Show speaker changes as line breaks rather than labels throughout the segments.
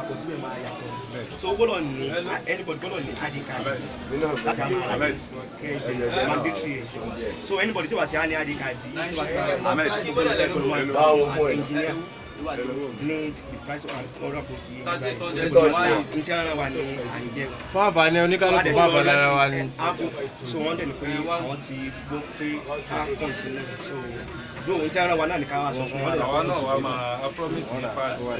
kọ síbẹ̀ máa yàtọ̀ so o gbọ́dọ̀ ní anybody gbọ́dọ̀ ní id card láti àwọn ará kẹ ẹ mandatory ẹ so anybody tí wàá ti á ní id card yìí tí wàá ti á ní as engineer need the price of an order kò tí ì gbà ní tí ara wa ní à ń jẹ
fún àǹfààní oníkálukú fún àǹfààní ara wa ni.
so wọ́n dẹ̀ ní pé àwọn ti gbọ́ pé ká kàn sí náà so lóhun tí ara wa náà ní ká wá sọ fún wọn dẹ̀
àwa náà wà máa a promise ní pass
so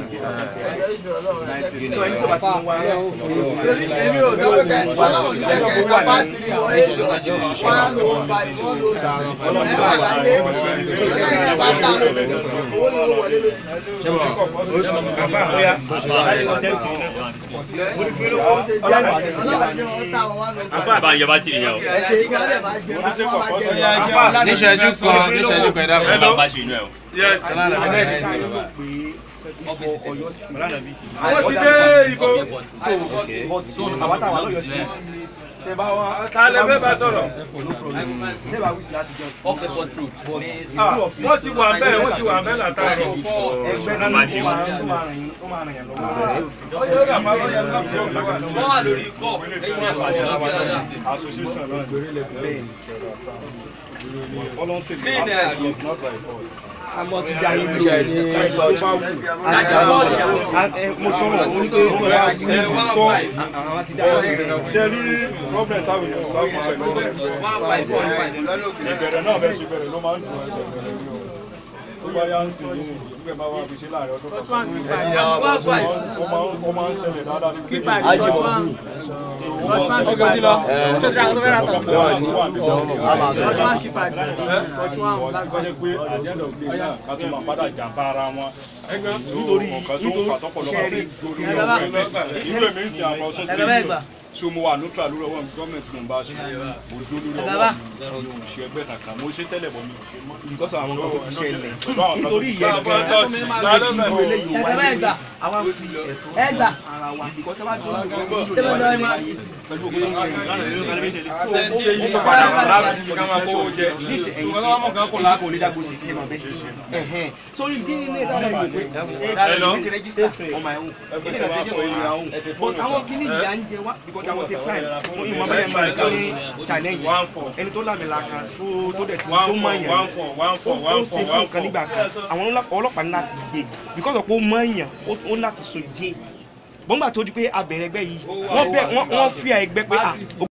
ẹni tó bá ti ń wá
èmi ò dọ́wọ́ ká ẹ̀ wá láwọn ìjẹ́ kẹ́ ká bá ti wọ èlò one oh five one oh six ẹ̀ wà láyé ìṣẹ́ ẹ̀ bá ta owó ni ó wọlé lójú. ọlọ́run ni wọ́n ta wọn one oh five.
àbá yẹ bá tìrì yẹn o.
ẹ ṣe ìgbàlẹ̀ bá jẹ wọ́n bá jẹ wọ́n.
níṣẹ́jú kan níṣẹ́jú kan ẹ̀dá
ẹ
kan.
bá ṣe inú ẹ o.
yes
Ọlọ́run àbí bẹ́ẹ̀ ni
ká
sí
ló
bàbá.
pé ìfọ̀ Ọ̀yọ́ state
wọ́n ti dé ibo
but àwọn táwọn lọ́yọ̀ state tẹ bá wá
ta lẹ fẹ́ bá sọ̀rọ̀
tẹ bá wíṣí láti jọ
off the control.
but
Ah,
ìlú of
wọ́n ti wà bẹ́ẹ̀ wọ́n ti wà bẹ́ẹ̀ látàrí
ẹgbẹ́ tí ó máa ń ó máa ràn yín ó máa ràn yín lọ́wọ́
ó yẹ kí àpá lọ́yẹ lọ́pọ̀
wọ́n wà lórí kọ́ lẹ́yìn náà pàdé àwọn dáadáa.
bẹ́ẹ̀ ọlọ́run tèmi
Spain ẹ̀
àmọ́ ti dá yín lóye ní tó bá wù mo sọ̀rọ̀ mo ní pé ó bá yín
ẹ̀
lóye
one
sọ
five
àwọn ti dá yín lóye.
ṣe rí problem táwọn èèyàn sọ fún pẹ̀lú
one five one five.
ìbẹ̀rẹ̀ náà bẹ́ẹ̀ ṣe bẹ̀rẹ̀ ló máa ń dùn ẹsẹ̀ bẹ̀rẹ̀ ní o tó bá yá ń sìn yìí nígbà máa wá fi ṣe láàrin ọdún kan
one five.
ó máa ń- ó máa ń ṣẹlẹ̀ dáadáa ní pé
ọgọ́ ti lọ.
kọjá pé àjẹ́ndọ̀ gbé náà ká tó máa padà jàmbá ara wọn nítorí nǹkan tó ń fà tọ́pọ̀lọpọ̀ fi gorí ọ̀gbẹ́ ìlú èmi ń sin àwọn ọ̀ṣọ́ stéèjì so mo wà neutral lórí ọwọ́ gọ́ọ̀mẹ̀ntì mo ń bá ṣe mo dó lórí ọwọ́ mi ò ṣe ẹgbẹ́ kankan mo ṣe tẹ́lẹ̀ bọ̀ mi ò ṣe mọ́.
because of àwọn nǹkan tó ti ṣẹlẹ̀
Pẹ̀lú àwọn kan tó
nítorí
ti
ìyẹn
ṣẹlẹ̀.
gan-an
Ta ló mọ̀?
irú eléyìí wá ní àwa fi ẹ̀tọ́ ara wa because tẹ́ bá tó ń gbọ́ nílò ìwà ní ayé pẹ̀lú òkú tó ń ṣẹlẹ̀
sẹ́ńtì èyí
Ó padà wà láti fi ká máa kówó jẹ.
níṣẹ́ ẹ̀yìn
Ìwọ lọ́wọ́ mọ̀ kan kò
ẹ̀yìn
láti.
kò lè dágbó sí ẹ̀mọ̀ bẹ́ẹ̀ ẹ̀hẹ́n torí bí ilé ìtajà ìwé pé ẹ̀ ti register on my own ilé ìtajà ìwé on your own but àwọn kìíní ìyá ń jẹ wá because àwọn ṣe time ní ìmọ̀ bẹ́ẹ̀ máa nìkan ní challenge
One four.
ẹni tó lámìlà kan tó tó dẹ̀ ti
One
tó
four,
mọ̀ yẹn
one four, one four,
ó
one
ń ṣe
four,
fún
one
nǹkan nígbà kan àwọn ọlọ́pàá- ọlọ́pàá ní láti gbé because ọ̀pọ̀ ó mọ̀ èèyàn ó- ó ní láti sùn jẹ́ bọ́ngbà tó di pé abẹ̀rẹ̀ ẹgbẹ́ yìí wọ́n bẹ̀ wọ́n wọ́n fi ẹgbẹ́ pé ah